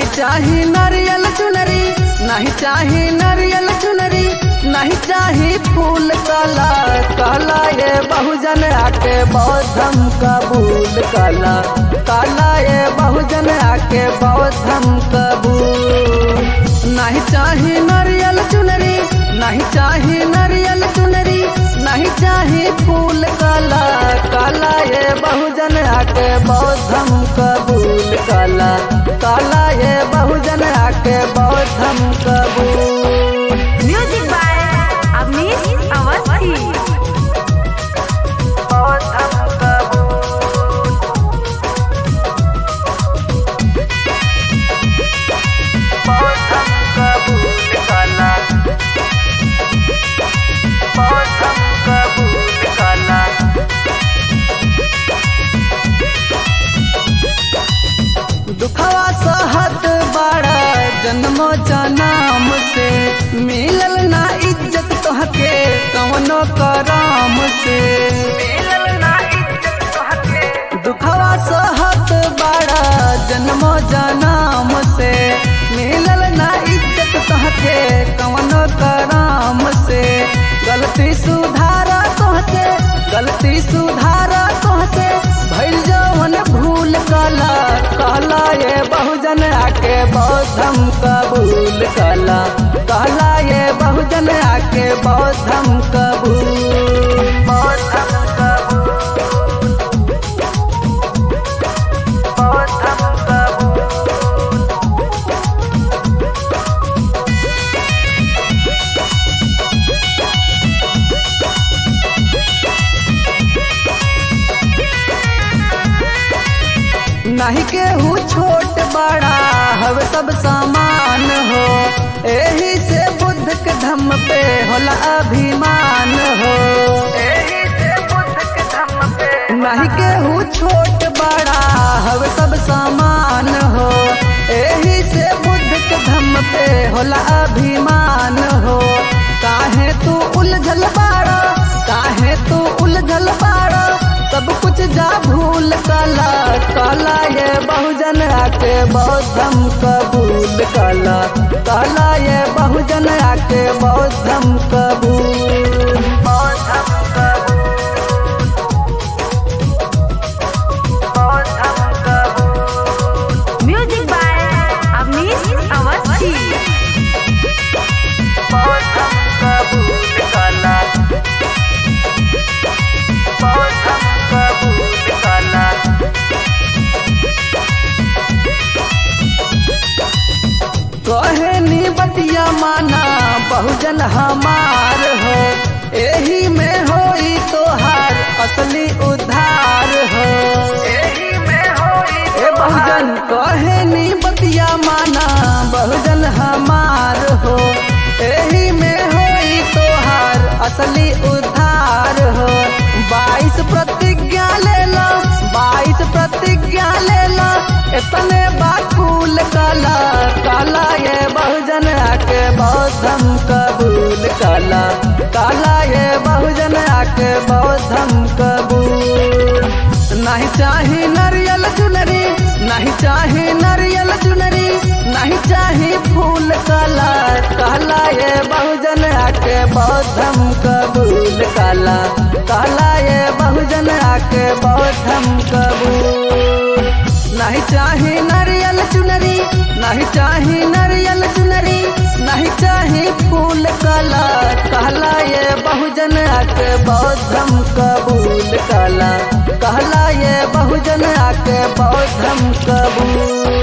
नहीं चाही नारियल चुनरी नहीं चाही नारियल चुनरी नहीं चाही फूल काला काला ये बहुजन आके बौद्धम कबूल काला काला ये बहुजन आके बौद्धम कबूल नहीं चाही नारियल चुनरी नहीं चाही नारियल चुनरी नहीं चाही फूल काला काला ये बहुजन आके बौद्धम कबूल काला काला ये बहुजन आके बौद्धम कबूल म्यूजिक बाय अवनीश अवस्थी बौद्धम कबूल बौद्धम कबूल काला बौद्धम कबूल काला दुखवा सहत बड़ा जन्मो जनाम से मिलल ना इज्जत तोहके कवनो कराम से मिलल ना इज्जत तोहके दुखवा सहत बड़ा जन्मो जनाम से मिलल ना इज्जत तोहके कवनो कराम से गलती सुधारा तोहसे गलती सुधारा तोहसे भइल जवन भूल काला काला ये बहुजन आके बौद्धम कबूल काला काला ये बहुजन आके बौद्धम कबूल बौद्धम कबूल बौद्धम कबूल नहीं केहू छोट बड़ा हव सब समान हो एही से बुद्ध के धम पे होला अभिमान हो एही से बुद्ध के धम पे नहीं केहू छोट बड़ा हव सब समान हो एही से बुद्ध के धम पे होला अभिमान हो काहे तू उलझल बाड़ा काहे तू उलझल बाड़ा सब कुछ जा भूल काला काला ये बहुजन आके बौद्धम कबूल काला काला ये बहुजन आके बौद्धम कबूल बौद्धम कबूल बौद्धम कबूल म्यूजिक बाय अवनीश अवस्थी बौद्धम कबूल काला बौद्धम कबूल काला कहे नी बतिया माना बहुजन हमार हो एही में होई तोहार असली उद्धार हो एही में होई ए बहुजन कहे नी बतिया माना बहुजन हमार हो एही में होई तोहार असली उद्धार हो बाईस प्रतिज्ञा ले लो बाईस प्रतिज्ञा ले लो इतने बाकुल काला काला ये बहुजन आके बौद्धम कबूल काला काला ये बहुजन आके बौद्धम कबूल नहीं चाही नारियल चुनरी नहीं चाही नारियल चुनरी नहीं चाही फूल काला काला ये बहुजन आके बौद्धम कबूल काला काला ये बहुजन आके बौद्धम कबूल नहीं चाही नारियल चुनरी नहीं चाही नारियल चुनरी नहीं चाही फूल काला कहला ये बहुजन आके बौद्धम कबूल काला कहला ये बहुजन आके बौद्धम कबूल